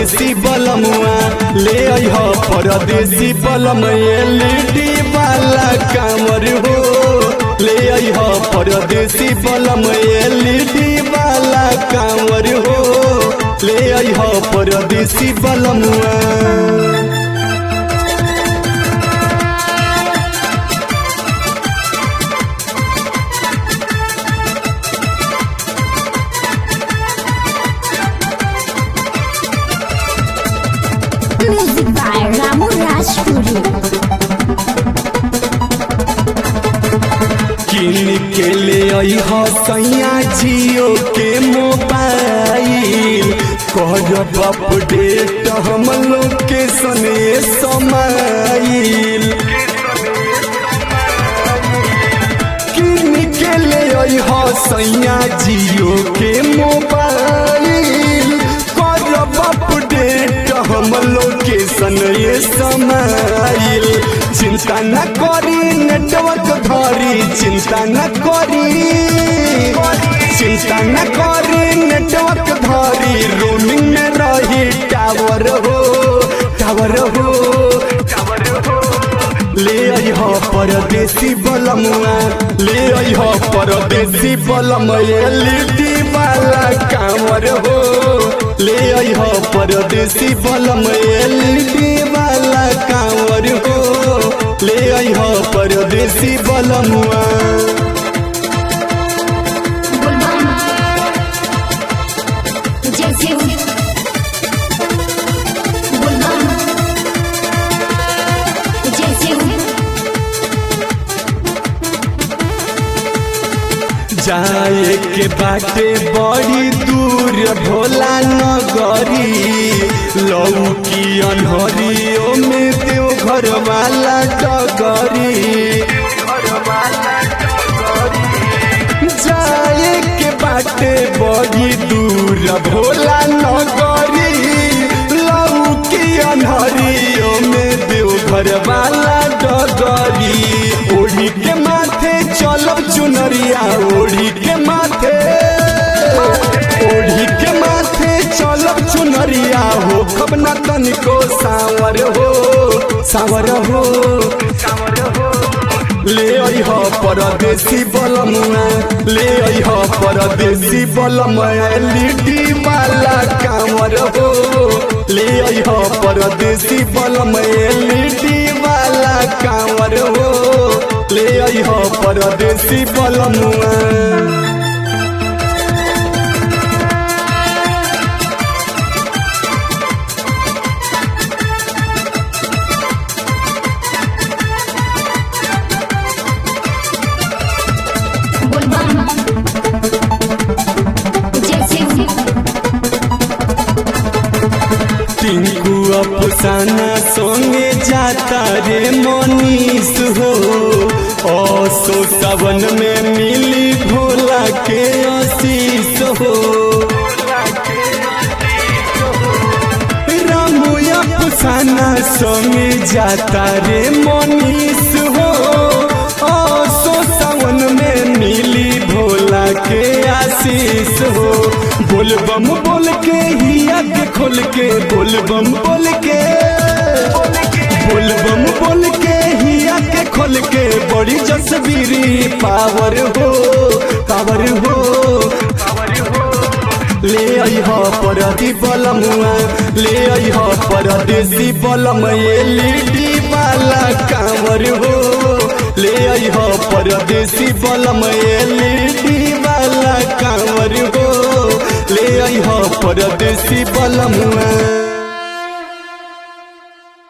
परदेसी बलमुआ ले अइह परदेसी बलम एलईडी वाला कामर हो ले अइह परदेसी बलम एलईडी वाला कामर हो ले अइह परदेसी बलमुआ Music by Ramu Rajpuri. किन के ले अइह सैया जियो के मोबाइल कर अपडेट हम लोकेशन समाइल किन के ले अइह सैया जियो के मोबाइल कर अपडेट हम लोकेशन समाइल चिंता न करी नेटवर्क धरी चिंता न करी चिंता न करी नेटवर्क धरी रोमिंग में रही टावर हो टावर हो टावर हो ले अइह परदेसी बलमुआ ले अइह परदेसी बलम एलईडी वाला कामर हो ले अइह परदेसी बलम एलईडी वाला कामर हो ले अइह परदेसी बलमुआ Bulbam. जैसे Bulbam. जैसे जाए के बाटे बड़ी दूर भोला नगरी लौकी अनहरियो में देव घर वाला डगरी जाए के बाटे बड़ी दूर भोला नगरी लौकी अनहरियो में देव घर वाला डगरी ओढ़ी के माथे चलब चुनरिया ओढ़ी के माथे ओढ़ी के माथे चलब चुनरिया हो खब न तनिको सावर हो सावर हो सावर हो ले अइह परदेसी बलमुआ ले अइह परदेसी बलम एलईडी वाला कामर हो ले अइह परदेसी बलम एलईडी वाला कामर हो ले अइह परदेसी बलमुआ Bulbam. जैसे टिंकू अफसाना संगे जाता रे मनीष हो असो सावन में मिली भोला के आशीष हो रामू अफसाना संगे जाता रे मनीष हो असो सावन में मिली भोला के आशीष हो बोलबम बोल के हिया के खोल के बोलबम बोल के बोलबम बोल के हिया के खोल के बड़ी जसबीरी पावर हो पावर हो ले अइह परदी बलमुआ ले अइह परदेसी बलम एलईडी वाला कांवर हो ले अइह परदेसी बलम एलईडी वाला कांवर हो ले अइह परदेसी बलमुआ